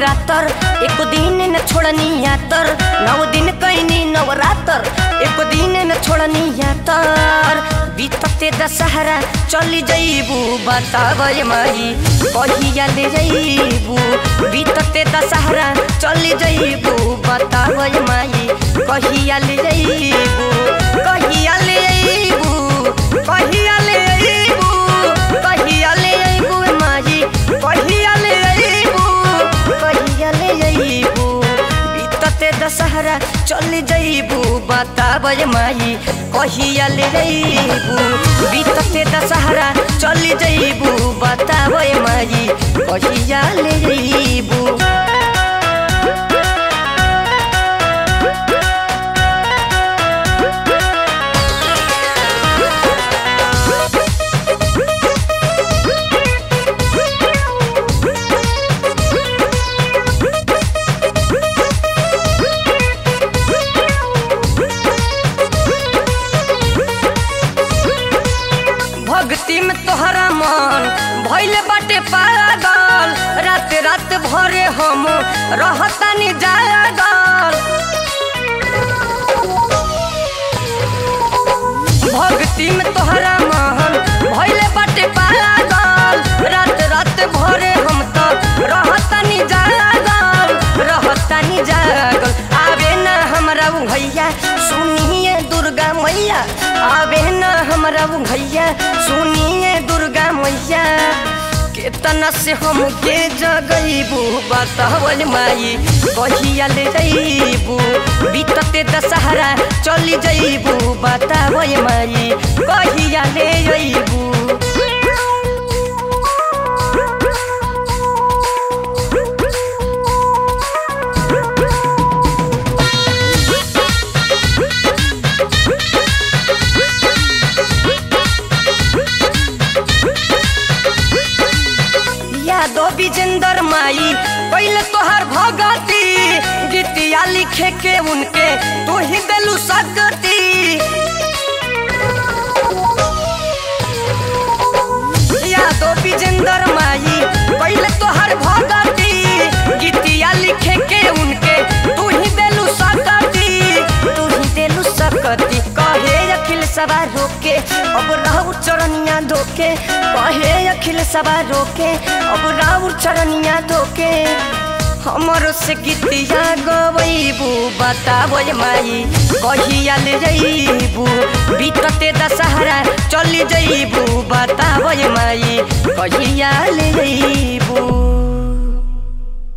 नवरातर एको दिन न छोड़नी यातर नौ दिन कैनी नवरातर एको दिन न छोड़नी यातर बीतते दशहरा चली जइबू बतावे माई कहिया ले जइबू बीतते दशहरा चली जइबू बतावे माई कहिया ले जइबू कहिया ले जइबू कहिया ले जइबू कहिया ले जइबू माई कहिया ले जइबू कहिया ले जइबू बीतते दशहरा चल जइबू बतावे माई कहिया ले जइबू बीतते दशहरा चल जइबू बतावे माई कहिया ले जइबू भक्ति में तोहरा मन भैले बाटे पागल रात रात भरे हम रहतानी जागल भक्ति में तोहरा मन भैले बाटे पागल रात रात भरे हम तो रहतानी जागल रहतानी जागल आवे ना हमरा उ भैया सुनिए दुर्गा मैया आवे ना हमरा उ भैया सुनिए दुर्गा मैया केतना से हम के जगईबू बतावल माई कहिया ले जईबू बीतते दशहरा चली जईबू बतावल माई कहिया ले जईबू यादव विजेंदर माई पहले तोहर भगती गीतिया लिखे के उनके तू ही दिलू सकती यादव विजेंदर माई पहले तोहर भगती गीतिया लिखे के उनके तू ही दिलू सकती तू ही दिलू सकती कहे अखिल सवा रोके अब राहु चरनिया धोके कहे अखिल सवा रोके अब राहु चरनिया धोके हमरो से गीतिया गवैबू बतावय माई कहिया ले जइबू बीतते दशहरा चली जइबू बतावय माई कहिया ले जइबू